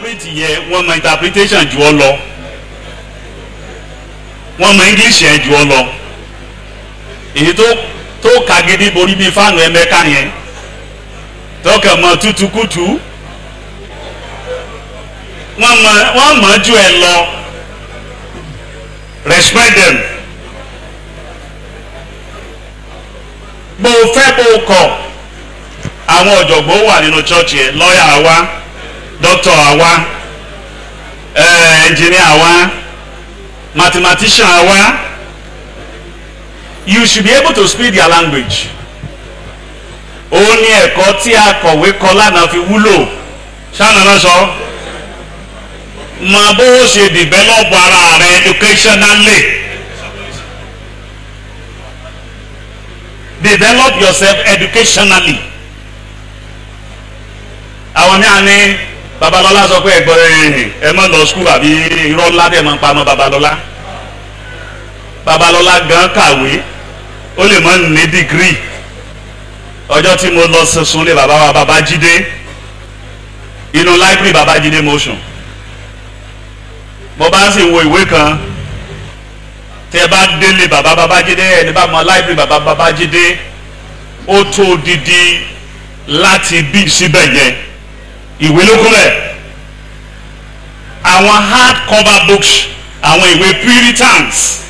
interpret yẹn wọ́n mọ interpretation jù ọ lọ wọ́n mọ english yẹn jù ọ lọ èyí tó tó kagidi borí bíi fáànù ẹ̀mẹ́ka yẹn tọkàn mọ tutukutu wọ́n mọ wọ́n mọ ju ẹ lọ respect them bó o fẹ́ bó o kọ̀ àwọn ọ̀jọ̀gbọ́n wà nínú church yẹn lọ́ọ̀yà àwa doctor àwa eh, engineer àwa mathematician àwa you should be able to speak their language ó ní ẹ̀kọ́ tí akọ̀wé kọ lánàá fi wúlò ṣáná náà sọ mọ bó o ṣe develop ara rẹ educationally develop yourself educationally àwọn míà ní babalọla sọ pé ẹgbọn ẹ mọ lọ skul àbí irọ́ ńlá dẹ̀ máa ń pa mọ́ babalọla babalọla gan kàwé ó lè mọ ní dìgírì ọjọ́ tí mo lọ sunsun lé baba wa babájídé inú láìpẹ́ babájídé motion mo bá sì wo ìwé kan tẹ bá délé baba babájídé ẹni bá mọ láìpẹ́ baba babájídé ó tó didi láti bí síbẹ̀ yẹn ìwé ló kúnlẹ̀ àwọn hard cover books àwọn ìwé puritans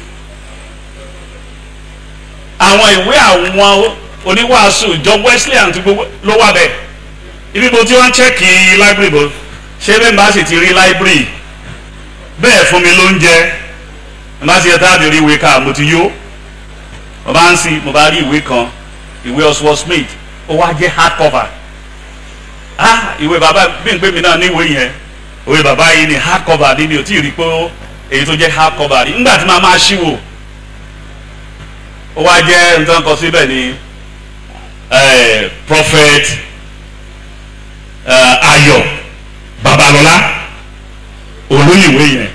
àwọn ìwé àwọn oníwàásù ìjọ wesleyan ti gbogbo ló wà bẹ́ẹ̀ ibi mo ti wọ́n chẹ́kì library bò ṣé bẹ́ẹ̀ bá sì ti rí library bẹ́ẹ̀ fún mi ló ń jẹ́ bá sì yẹ táàbì rí ìwé ká mo ti yó mo bá ń sin mo bá rí ìwé kan ìwé Oswald Smith ó wá jẹ́ hard cover ah ìwé bàbá bí n pè mí náà ní ìwé yẹn ìwé bàbá yìí ni hard cover ni mi ò tí ì rí pé èyí tó jẹ́ hard cover rí nígbà tí màá máa ṣíwò ó wá jẹ́ nǹkan kan síbẹ̀ ni eh, prophet eh, Ayọ̀ Babalọlá olóyìnwé yẹn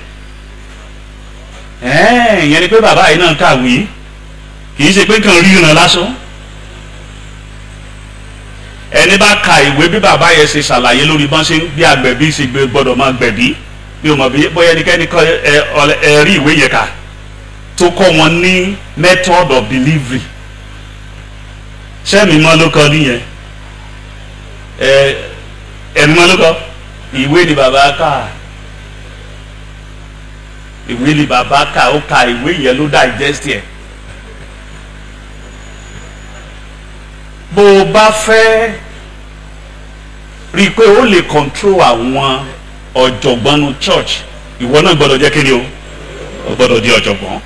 ẹ̀ẹ́n ìyẹn ni pé bàbá yìí náà kàwé kì í ṣe pé kàn rí ìran lásán ẹni bá ka ìwé bí bàbá yẹn ṣe ṣàlàyé lórí bọ́n ṣe ń bí agbẹ̀bí ṣe gbé gbọ́dọ̀ máa gbẹ̀bí bí o mọ̀ bí bóyá ẹnikẹ́ni kọ́ ẹ ọlẹ- ẹ rí ìwé yẹn kà tó kọ́ wọn ní method of delivery sẹ́mi mọ́ ló kọ́ nìyẹn ẹ ẹ̀mí mọ́ ló kọ́ ìwé ni bàbá kà ìwé ni bàbá kà ó ka ìwé yẹn ló digest yẹn. bó o bá fẹ́ rí i pé ó lè control àwọn ọ̀jọ̀gbọ́n nu church ìwọ náà gbọ́dọ̀ jẹ́ kíni o o gbọ́dọ̀ di ọ̀jọ̀gbọ́n.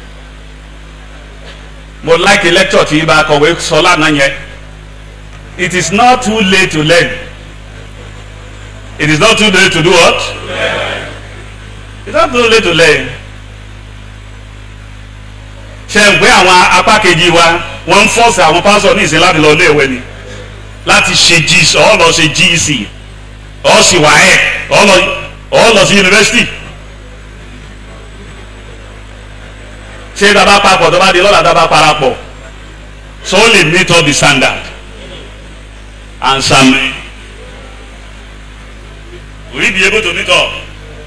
mo like a lecture tí ibà kọ̀wé sọ lánàá yẹn it is not too late to learn it is not too late to do what it is not too late to learn. ṣe ń gbé àwọn apá kejì wa wọ́n ń fọ́ọ̀sì àwọn pásọ̀ ní ìsìn láti lọ ilé ìwé ni láti ṣe gc ọ̀ lọ ṣe gec ọ̀ sì wà ẹ̀ ọ̀ lọ ọ̀ lọ sí yunifásitì ṣé dábàá papọ̀ tó bá di lọ́la dábàá parapọ̀ so ó lè meet up the standard answer me will you be able to meet up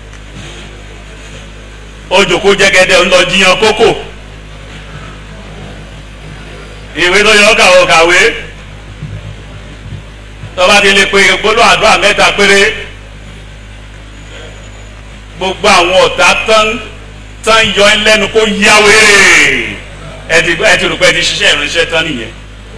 ojoko jẹgẹdẹ ń lọ jiyàn kókò ìwé tó yọ kàwé kàwé tọ́ba ti lè pe gbólóhùn àdúrà mẹ́ta péré gbogbo àwọn ọ̀tá tán tán yọ ẹ́ lẹ́nu kó yá wéré ẹ ti ẹ ti rò pé ẹ ti ṣiṣẹ́ ìránṣẹ́ tán nìyẹn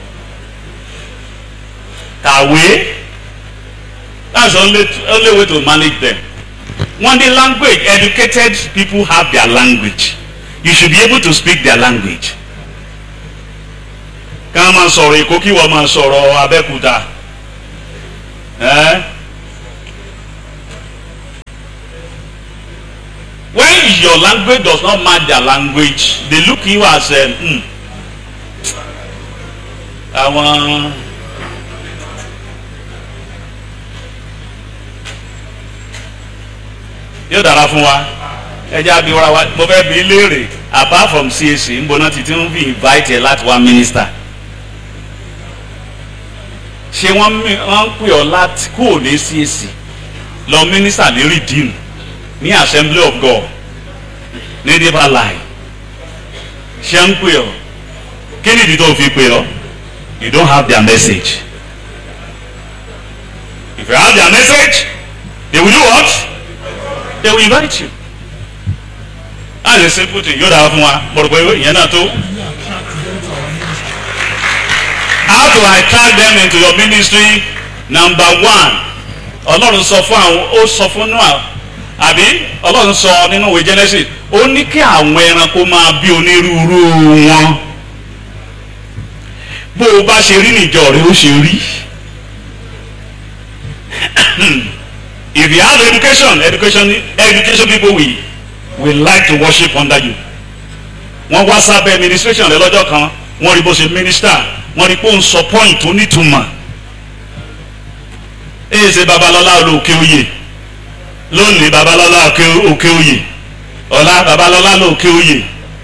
kàwé that's the only only way to manage them one the language educated people have their language you should be able to speak their language ká máa sọ̀rọ̀ èkó kí wọ́n máa sọ̀rọ̀ abẹ́kúta ẹ́ when your language does not match their language they look you as um, hmm, àwọn yóò dára fún wa ẹjẹ abiwara wa mo fẹ́ bi léèrè apart from CAC ń bọ̀ náà ti ti ń fi invite ẹ láti wá minister ṣé wọ́n mi- wọ́n ń pè ọ́ láti kúrò ní CAC lọ mínísítà ní redeem ní assembly of god ní deeper life ṣé ń pè ọ́ kí ni ìdí tó fi pè ọ́ you don't have their message if you have their message they will do what they will invite you as a simple thing yóò dára fún wa mo rò pé ìyẹn náà tó how to attract them into your ministry number one ọlọ́run sọ fún àwọn ó sọ fún noah àbí ọlọ́run sọ nínú ìwé genesis ó ní kí àwọn ẹranko máa bí onírúurú wọn bó o bá ṣe rí níjọ rẹ ó ṣe rí if you have education education education people will will like to worship under you wọ́n wá sábẹ́ administration rẹ lọ́jọ́ kan wọ́n rí bó ṣe minister wọ́n rí pé ó ń sọ point tó nítumọ̀ èyí ṣe babalọ́lá olóòkè oyè lónìí babalọ́lá òkè oyè ọ̀la babalọ́lá lóòkè oyè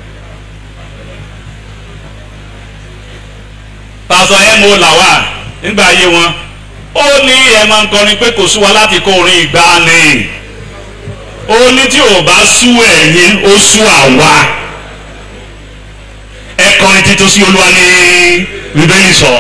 pásọ mo làwà nígbà ayé wọn ó ní ẹ máa ń kọrin pé kò sú wa láti kó orin ìgbàanì ó ní tí ò bá sú ẹ̀yin ó sú àwa ẹ kọrin títún sí olúwa ní bíbélì sọ.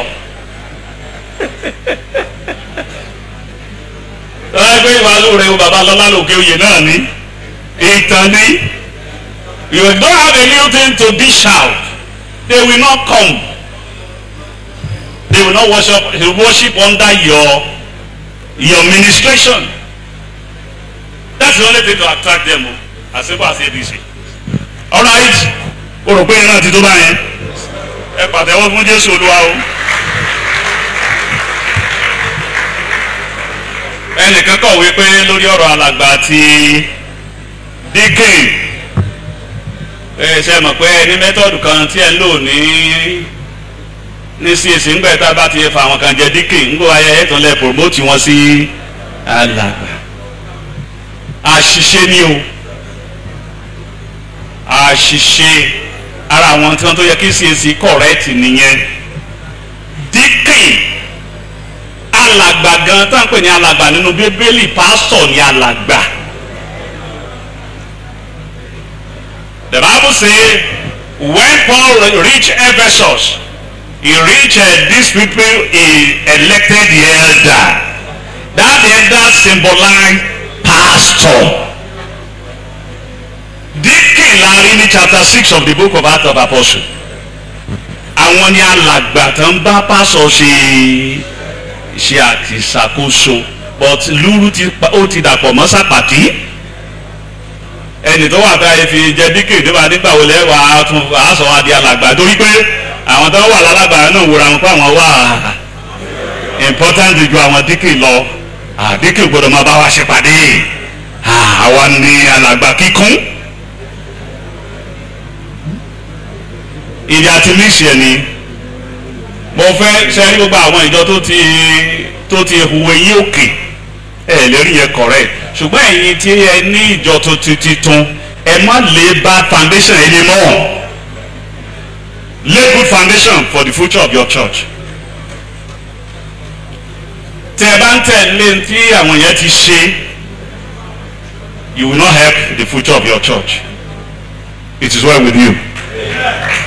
lọ́wọ́ pé ìwàlú rẹ̀ o bàbá lọ́lá lòkè oyè náà ní ìtàn ní you don't have a new thing to dish out they will not come they will not worship worship under your your ministration that's the only thing to attract them o as simple as abc alright o rò pé yẹn náà ti tó báyẹn ẹ pàtẹ́wọ́ fún jésù olúwa o. ẹnìkan kọ̀wé pé lórí ọ̀rọ̀ alàgbà àti díkìn ẹ ṣe mọ̀ pé ní mẹ́tọ́dù kan tí ẹ ń lò ní ní CAC ńgbẹ́ tá a bá ti fa àwọn kan jẹ díkìn ńgbọ́ ayẹyẹ tó lẹ promote wọn sí alàgbà àṣìṣe ni o àṣìṣe ara àwọn tí wọ́n tó yẹ kí CAC correct nìyẹn díkìn alàgbà gan tá à ń pè ní alàgbà nínú bíbélì pásítọ̀ ní alàgbà. The Bible say when Paul reached Ephesus he reached uh, these people he elected the elder that elder symbolize pastor. Deacon la rí ní chapter six of the book of Acts of Apostles. Àwọn ni alàgbà tó ń bá pásọ̀ ṣe ṣe àti ṣàkóso but lúrú ti ó ti dàpọ̀ mọ́ sàpàtì ẹnì tó wà báyìí fi jẹ díkè tó bá nígbà wọlé wà á tún á sọ wá di alàgbà torí pé àwọn tó wà lálàgbà náà wòra wọn pé àwọn wà important ju àwọn díkè lọ díkè gbọdọ̀ máa bá wa ṣe pàdé àwa ni alàgbà kíkún ìdí àti mísì ẹ̀ ni mo fẹ́ sẹ́rí gbogbo àwọn ìjọ tó ti tó ti huwe yí òkè ẹ lérí yẹn correct ṣùgbọ́n ẹ̀yin tí ẹ ní ìjọ tó ti titun ẹ má lè bá foundation ẹ lè mọ́ lay good foundation for the future of your church tẹ ẹ bá ń tẹ̀lé tí àwọn yẹn ti ṣe you will not help the future of your church it is well with you. Yeah.